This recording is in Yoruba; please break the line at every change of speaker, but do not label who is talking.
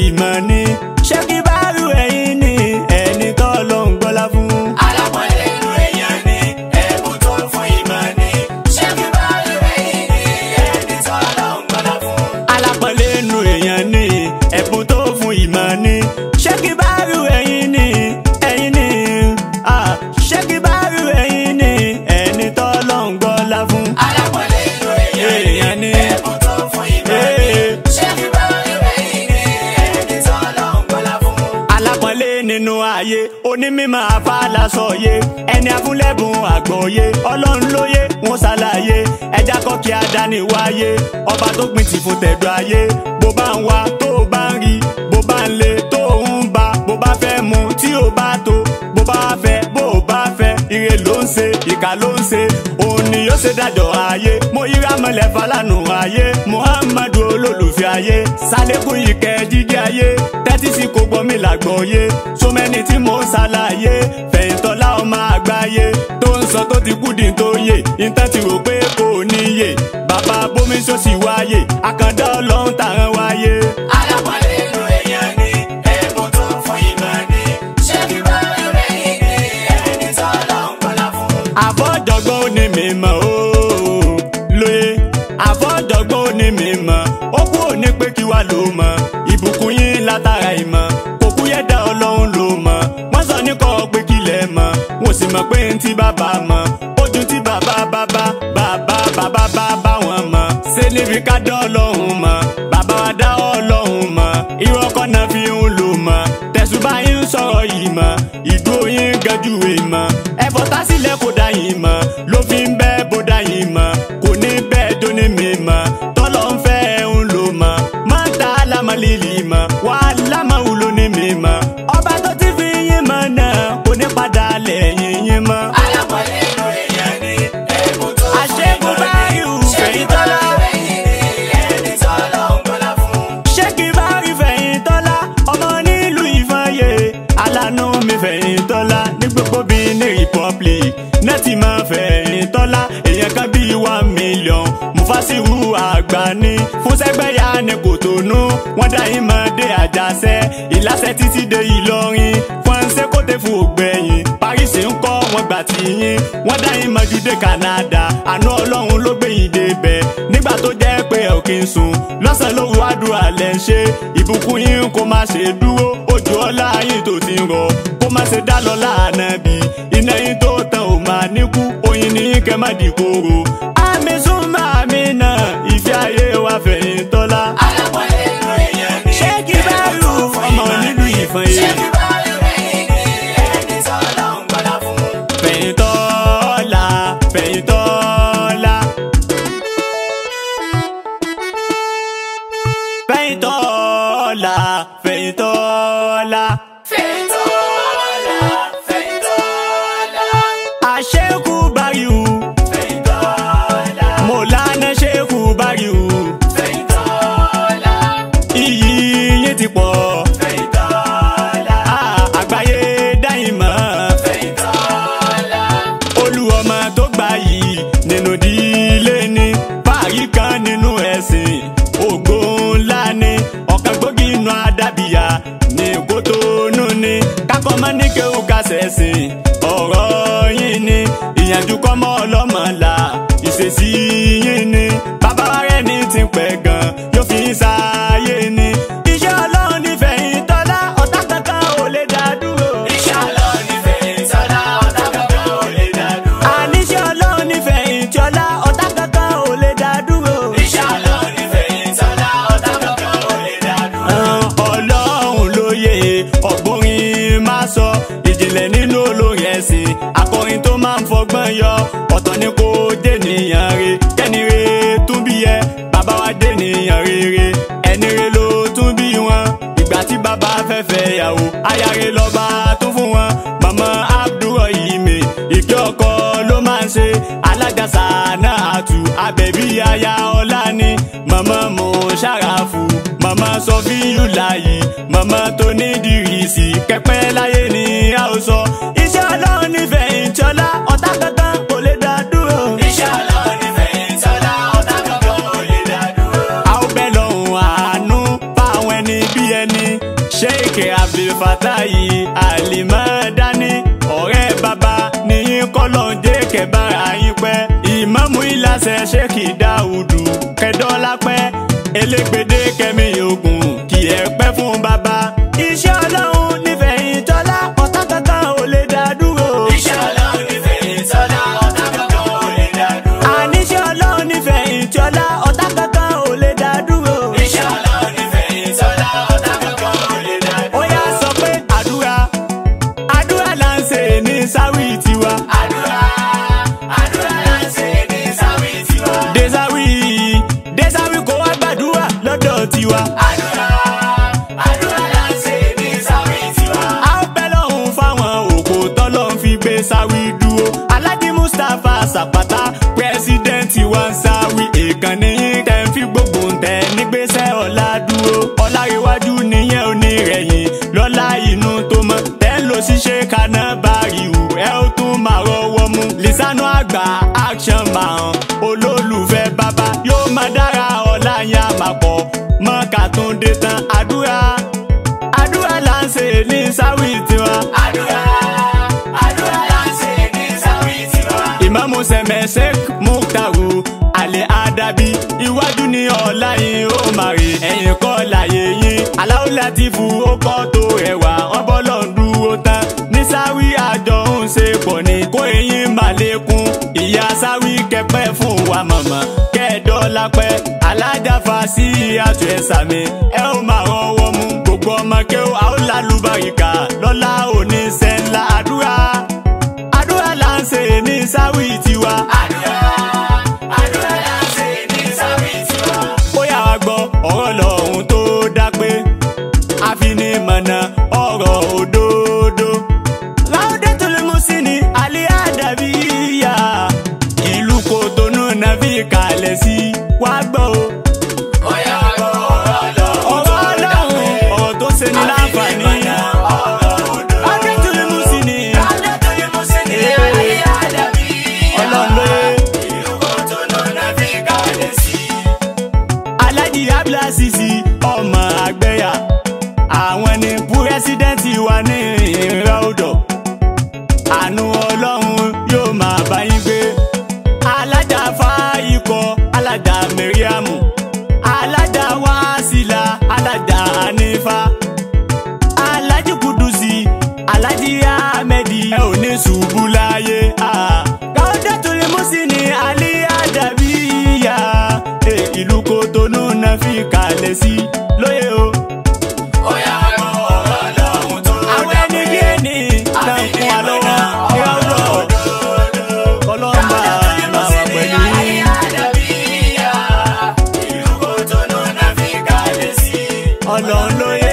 ìmọ̀ ni ṣé kí bá rú ẹ̀yin ni ẹni tó ló ń gbọ́lá fún.
alápọ̀nlé inú èèyàn ni ẹ̀bùn tó fún ìmọ̀ ni ṣé kí bá rí ẹ̀yìn ni ẹni tó lọ ń gbọ́dọ̀ fún.
alápọ̀nlé inú èèyàn ni ẹ̀bùn tó fún ìmọ̀ ni ṣé kí bá rú ẹ̀yin ni ẹ̀yin ni ah, ṣé kí bá rú ẹ̀yin ni ẹni tó ló ń gbọ́lá fún.
alápọ̀nlé inú èèyàn
Èèyàn
ni
ni.
ẹ̀bùn tó fún ìmọ̀ ni
Ee.
ṣé kí bá rí ẹ̀yìn ni ẹni tó lọ ń gbọ́dọ̀ fún.
alápọ̀nlé nínú ayé onímọ̀ afálasọ̀yé ẹni afúnlẹ́bùn àgbọ̀yé ọlọ́run lóye wọn ṣàlàyé ẹja kọ́ kí adáni wáyé ọba tó gbìn tì fún tẹ̀dọ̀ ayé bó bá ń wá tó o bá ń rí bó bá ń le tó o ń bá bó bá fẹ́ mu tí o bá tó bó bá fẹ́ bó o bá fẹ́ ire ló ń ṣe ìkà ló ń ṣe òun ni yóò ṣe dájọ́ ayé mo yíra mọ́lẹ̀ falanu ayé muhammadu olólùfẹ́ ayé sálẹ́kùn ìkẹ́ jíjẹ́ ayé tẹ́tí sí kò gbọ́ mi làgbọ́yé sọmẹ́ni tí mò ń ṣàlàyé fẹ̀yìntọ́lá ọmọ àgbáyé tó ń sọ tó ti kú di tó yè ìtàn ti rò pé kò níyè bàbá bómi ṣọ́ọ̀ṣì wáyé àkàndá ọlọ́run tàrán wáyé.
alápọ̀nlé inú èèyàn ni ẹ̀bùn tó fún ìmọ̀ ni ṣé kí bá rí ẹ̀yìn ni ẹni tó lọ ń gbọ́dọ̀ fún.
àfọ̀jọ̀gbọ́n ó ní mi mọ̀ ó lóye àfọ̀jọ̀gbọ́n ó ní mi mọ̀ ó kú òní pé kí wá ló mọ̀ ìbùkún yín látara ìmọ̀ kò kú yẹ dá ọlọ́run ló mọ̀ wọ́n sọ ní kọ́ pé kí lẹ̀ mọ̀ wọ́n sì mọ̀ pé ń tí bàbá mọ̀ ojú tí bàbá bàbá bàbá bàbá bàbá wọn mọ̀ ṣé níbi ká dá ọlọ́run mọ̀ bàbá wa dá ọlọ́run mọ̀ irọ́ kọ́ náà fi ń lò mọ̀ tẹ̀sùbá yín ń sọ̀rọ̀ yìí mọ̀ ìgbó yín gẹ́jú ìmọ̀ ẹ̀fọ́ tásílẹ̀ kò dá yín mọ̀ ló fi ń bẹ́ bó dá yín mọ̀ kò ní bẹ́ẹ̀ tó ní mi mọ̀ tọ́lọ́ ń fẹ́ ń lò mọ̀ máa ta lámà lílì mọ̀ wà lámà wúlò ní mi mọ̀ ọba tó ti fi yín mọ̀ náà kò ní padà lẹ́yìn yín mọ̀.
alápọ̀nlé inú èèyàn ni ẹ̀bùn tó fún
àṣẹ́gun
ìmọ̀
bá
ni
yù
ṣé kí bá rí ẹ̀yìn ni ẹni tó lọ ń gbọ́dọ̀ fún.
ṣé kí bá rí fẹ̀yìntọ́lá ọmọ nílùú ìfọyẹ alánú mi fẹ̀yìntọ́lá ní gbogbo bíi ní republic nẹ́ẹ̀tì máa fẹ̀yìntọ́lá èèyàn kan bíi one million mufasiru àgbà ní fún sẹ́gbẹ́yà ní kòtónú wọ́n dá yín máa dé àjàṣẹ́ ìlàsẹ̀ títí dé ìlọrin fọ́nṣẹ́ kó tẹ̀ fún ògbẹ́yìn paris ń kọ́ wọn gbà tí yín wọ́n dá yín máa ju dé canada àánú ọlọ́run ló gbé yín débẹ̀ nígbà tó jẹ́ pé ẹ̀ ò kí ń sùn lọ́sàn-án lóru àdúrà lẹ̀ ń ṣe ìbùkún yín kó má ṣe dúró ojú ọlá yín tó ti ń rọ kó má ṣe dá lọ láàánú bí iná yín tó tán ò máa níkú oyin ní yín kẹ́ má di kóró. àmì súnmọ́ àmì náà ìfẹ́ ayé wa fẹ̀yìn tọ́lá.
alápọ̀nlé inú èèyàn ni
ṣé kí bá rú ọmọ nílùú ìfọ̀n
ṣé
yìí.
kí bá rí ẹ̀yìn ni ẹni tó lọ ń gbọ́dọ̀ fún.
fẹ̀yìn tọ́lá fẹ̀yìn tọ́lá. fẹ̀yìn tọ́lá fẹ̀yìn tọ́lá.
Fẹ̀yìntọ́lá, Fẹ̀yìntọ́lá,
àṣekú báyìí
Fẹ̀yìntọ́lá,
mọ̀lánà ṣekú báyìí
Fẹ̀yìntọ́lá,
iyì yín ti pọ̀
Fẹ̀yìntọ́lá,
Ah, àgbáyé dáhìn mọ́
Fẹ̀yìntọ́lá,
olúwọmọ tó gbà yìí nínú ìdílé ni fàáyí kan nínú ẹ̀sìn ògo ńlá ni ọ̀kan gbòógì inú adábìyà ní kótónú ni kákọ́ mọ́ ní kéwù kásẹ̀sìn ọ̀rọ̀ yín ni ìyànjú kọ́mọ́ ọlọ́mọ là ìṣesí yín ni bàbá wa rẹ̀ ní ti pẹ́ gan yóò fi ń sáyé ni iṣẹ́ ọlọ́run nífẹ̀ẹ́ yín tọ́lá ọ̀tá kankan ò lè dá dúró.
Inshallah ní Fẹ̀yìntọ́lá, ọ̀tá kankan ò lè dá dúró.
àníṣe ọlọ́run nífẹ̀ẹ́ ìjọlá ọ̀tá kankan ò lè dá dúró.
Inshallah ní Fẹ̀yìntọ́lá, ọ̀tá kankan ò lè dá dúró.
ọlọ́run lóye ọ̀gbọ́nrin máa sọ ìjìnlẹ̀ nínú olórin ẹ̀sìn akọrin tó máa ń fọgbọ́n yọ ọ̀tọ̀ ni kò dènìyàn re kẹ́ni re tún bí ẹ bàbá wa dènìyàn rere ẹni re ló tún bí wọn ìgbà tí bàbá fẹ́ fẹ́ yàwó ayáre lọ́ba tún fún wọn màmá abdulrahimi ìkẹ́ ọkọ ló máa ń ṣe alágàsà náà tù abẹ́bí aya ọlá ni màmá mo ṣàràfù màmá sọfíyù láàyè màmá tó ní dìrìsì kẹpẹ láyé ni a ó sọ iṣẹ́ ọlọ́run nífẹ̀ẹ́ ìjọlá ọ̀tá kankan kò lè dá dúró.
Inshallah ní Fẹ̀yìntọ́lá, ọ̀tá kankan ò lè dá dúró.
a ó bẹ lọ́hùn àánú fáwọn ẹni bí ẹni sheik abdulfatayi alimadani ọ̀rẹ́ bàbá níyìn kọ́lọ́njẹ́ kẹbàrà yín pẹ́ ìmáàmù ìlàsẹ̀ sheik dáúdù kẹdọ́lápẹ́ elégbèdé kẹmí ogun kì ẹ pẹ́ fún bàbá. iṣẹ́ ọlọ́run nífẹ̀ẹ́ ìtọ́lá ọ̀tá kankan ò lè dá dúró.
Iṣẹ́ Ọlọ́run nífẹ̀ẹ́ ìtọ́lá ọ̀tá kankan ò lè dá dúró.
àníṣe ọlọ́run nífẹ̀ẹ́ ìtọ́lá ọ̀tá kankan ò lè dá dúró.
Iṣẹ́ Ọlọ́run nífẹ̀ẹ́ ìtọ́lá ọ̀tá kankan ò lè dá dúró.
ó yá sọ pé àdúrà àdúrà là ń ṣe ní sáwì tiwa.
Àdúrà àdúrà là ń ṣe ní sáwì tiwa.
desawi desawi kò wá gbàdúrà lọ́dọ̀ tiwa.
Àdúrà àdúrà là ń ṣe ní sáwì tiwa.
a ó bẹ́ lọ́hùn fáwọn òkò tọ́lọ́ ń fi gbé sáwì dúró. alhaji mustapha sàpàtà pírẹsidẹ́ǹtì wa ń sáwì ìkànnì yín tẹ̀ ń fi gbogbo ń tẹ̀ nígbésẹ̀ ọ̀la dúró. ọ̀làríwájú nìyẹn ò ní rẹ̀yìn lọ́la inú tó mọ́ tẹ́ ń lọ sí ṣe kaná báríwù ẹ ó tún máa rọwọ́ mú. lisanu àgbà action man olólùfẹ́ bàbá yóò máa dára ọ̀la yẹn àmàpọ̀ mọ́ kàtúndé tán àdúrà àdúrà là ń ṣe ní sáwì tiwa.
Àdúrà àdúrà là ń ṣe ní sáwì tiwa.
ìmáàmù sẹ̀mẹ̀sẹ̀k muktaru alẹ́ adabi iwájú ní ọ̀la yìí ó máa rè ẹ̀yìn kọ́ láyé yín aláwọ̀ láti fu ọkọ̀ tó rẹwà wọn bọ́lọ̀ ń dúró tán ní sáwì àjọ ń ṣe pọ̀ ní kó eyín máa lékún ìyá sáwì kẹpẹ́ fún wa mọ̀mọ́ kẹ́ẹ̀dọ́lá pẹ́ alájàfà sí àtúnṣe ẹ̀sàmì ẹ ó máa rọwọ́ mú gbogbo ọmọ kẹ́wọ́ àwọn lálùbáríkà lọ́la òní sẹ́ńlá àdúrà àdúrà là ń ṣe ní sáwì tiwa.
Àdúrà àdúrà là ń ṣe ní sáwì tiwa.
ó yà wá gbọ́ ọ̀rọ̀ lọ́hùn tó dá pé àfinimọ̀nà ọ̀rọ̀ òdodo. láwùdé tó lè mú sí ni alẹ́ àdàbí yá ìlú kòtónú náà fi kalẹ̀ sí wá gbọ́ o.
Ó yá wá gbọ́ ọ̀rọ̀ Ọlọ́run
ọ̀rọ̀ ọlọ́run ọ̀rọ̀ tó ṣe ní láǹfààní. láwùdé tó lè mú sí ni ọlọ́run ló yẹ. Alhaji Abdulaziz ọmọ àgbẹ̀yà àwọn ni púrẹ́sídẹ́ǹtì wa ní ìrìnrìn ọ̀dọ̀ àánú ọlọ́run yóò máa bá yín gbé alájà fáyikọ alájà mẹ́ríàmù alájà wàásìlà alájà anífà alájì kudusi alájì ahmedi ẹ ò ní ṣubú láyé káwọ́dé torí mùsí ni alí àdàbíyà Eh, ìlú kòtónú náà fi kalẹ̀ sí lóye o. àwọn ẹni bí ẹni náà ń kún wa lọ́wọ́ ìrọ̀rọ̀ kọlọ́mbà máa wà pẹ̀lú yín. ọlọ́run lóye